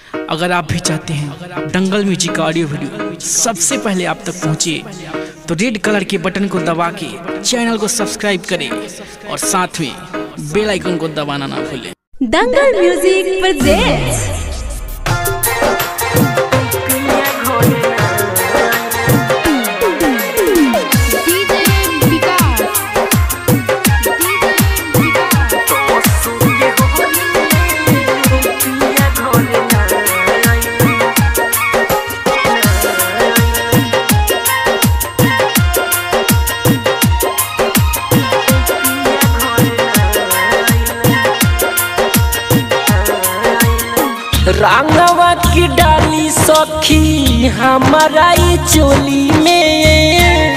अगर आप भी चाहते हैं दंगल म्यूजिक का ऑडियो वीडियो सबसे पहले आप तक पहुंचे तो रेड कलर के बटन को दबा के चैनल को सब्सक्राइब करें और साथ में बेल आइकन को दबाना ना भूलें दंगल म्यूजिक presents रांगवा की डाली सखी हमारा ई चोली में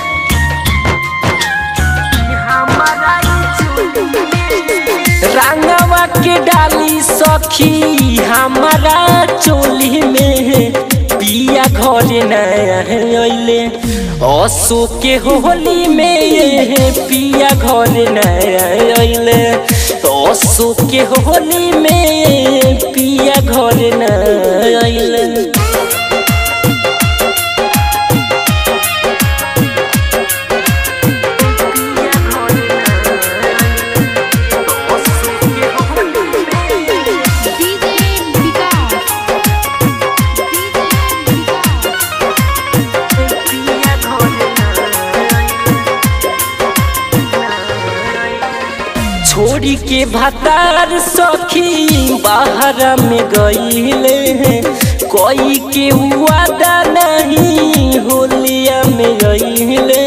रांगवा के डाली सखी हमारा चोली में पिया घर नले असो के होली में पिया घर नले असो के होली में पिया घर नले छोड़ी के भतार सखी बाहर में गईले कोई के वादा नहीं होलिया में गईले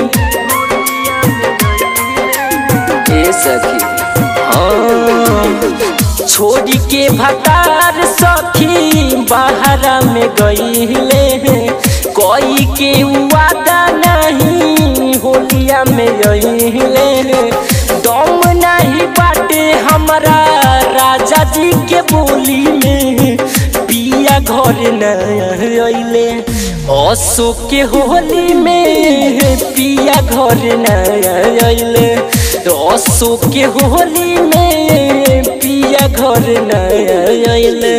ए सखी हाँ छोड़ी के भतार सखी बाहर में गईले कोई के वादा नहीं होलिया में गईले दम नहीं बाटे हमारा राजा जी के बोली में पिया घर नले असो के होली में पिया घर नले असो के होली में पिया घर नले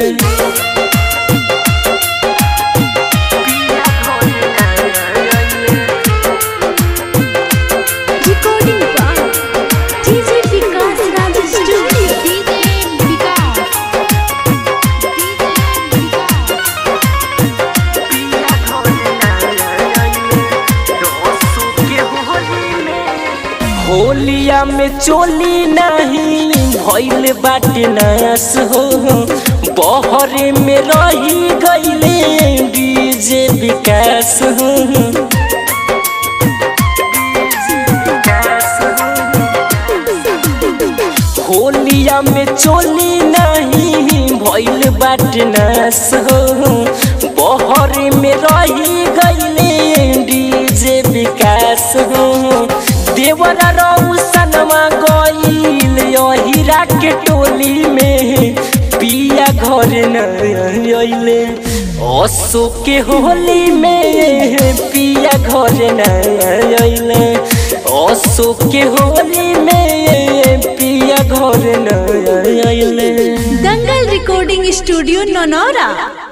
recording by DJ Vikas Raj Studio. होलिया में चोली नहीं भइल बाटे नस हो बहरे में रही गईले डीजे विकास हो होलिया में चोली नहीं भइल बाटे नस हो बहरे में रही गईले डीजे विकास हो देवरा रौसनमा गईल हीरा के टोली में पिया घर नले असो के होली में पिया घर नले असो के होली में पिया घर नले दंगल recording studio नौनौरा